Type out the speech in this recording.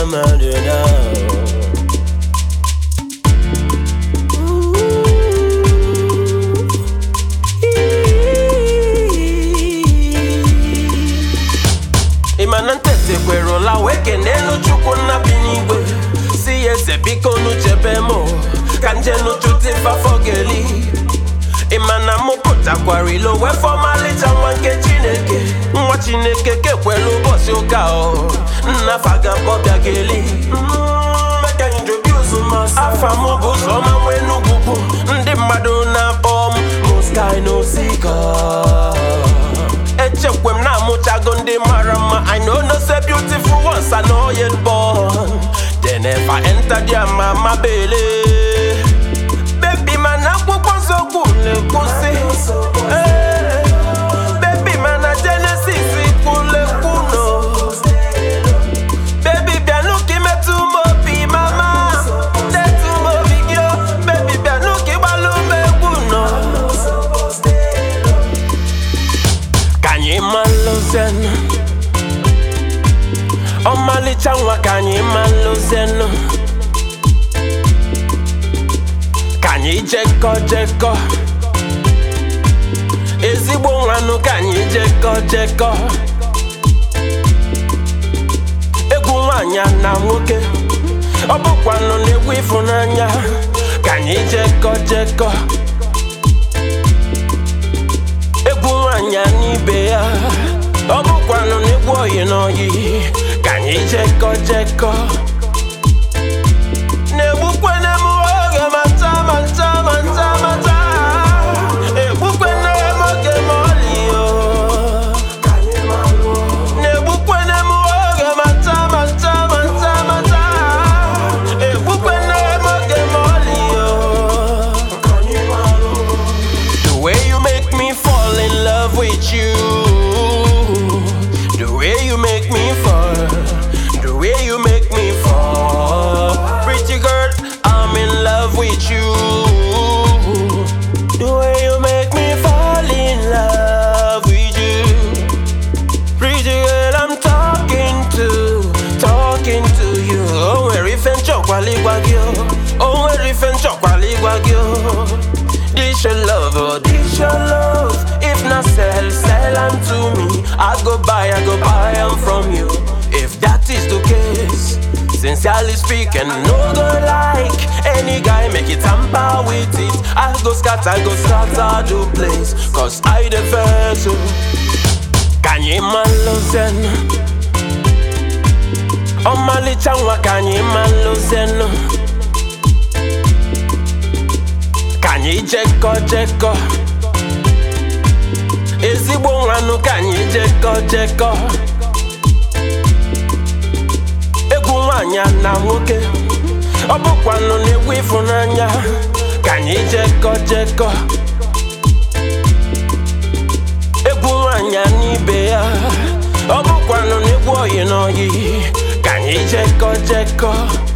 mmadụ na ịma na ntete kwerụla wee kenelu chukwu nna bi n'igwe si ya eze biko nu chebe m ka njenu chụta ifafọ geli ịma na mụ pụtakwara ilo wee fọmalịcha nwa nke chineke nwa chineke kekwelu ụbọchị ụka ọ nna fagabọbịa geli afa m bụ ụzọma nwee n'ugwugwu ndị mmadụ na-akpọ m moskai n'osika echekwe m na-amụchago ndị mara mma I know no say beautiful ones are not yet born They never enter their mama belly Baby man akwụkwọ nsọ kwuru ekwusi Eh, Baby man na Genesis kwuru ekwu no Baby bịanụ ka imetụ m obi mama Detụ m obi gị o Baby bịanụ ka ịgbalụ m egwu nọ ka anyị malụzenụ ọmalịcha nwa ka anyị malụzenụ ka anyị jekọ jekọ ezigbo nwanụ ka anyị jekọ jekọ egwu nwanyị na nwoke ọ bụkwanụ na-egwu ịfụnanya ka anyị jekọ jekọ egwu nwanyị n'ibe ya ọ bụkwanụ n'egwu oyi n'oyi ka anyị jekọ jekọ na-egbukwene m oge ma nta ma nta ma nta ma nta egbukwene m oge ma ọlị o na-egbukwene m oge ma nta ma nta ma nta ma nta egbukwene m oge ma ọlị o The way you make me fall in love with you. The way you make me fall. The way you make me fall. Pretty girl, I'm in love with you. The way you make me fall in love with you. Pretty girl, I'm talking to, talking to you. Oh, where if and chokwali wagyo. Oh, where if and chokwali wagyo. This your love, oh, this your love. If not sell, sell am to me. I go buy, I go buy am from you. If that is the case, sincerely speaking, no go like any guy make it tamper with it. I go scatter, I go scatter the place. Cause I the vessel. Can you man listen? ọmalịcha nwa ka anyị malụzenụ ka anyị jekọ jekọ ezigbo nwanụ ka anyị jekọ jekọ egwu nwanyị na nwoke ọ bụkwanụ n'egwu ịfụnanya ka anyị jekọ jekọ egwu nwanyị n'ibe ya ọ bụkwanụ n'egwu oyi n'oyi ka anyị jekọ jekọ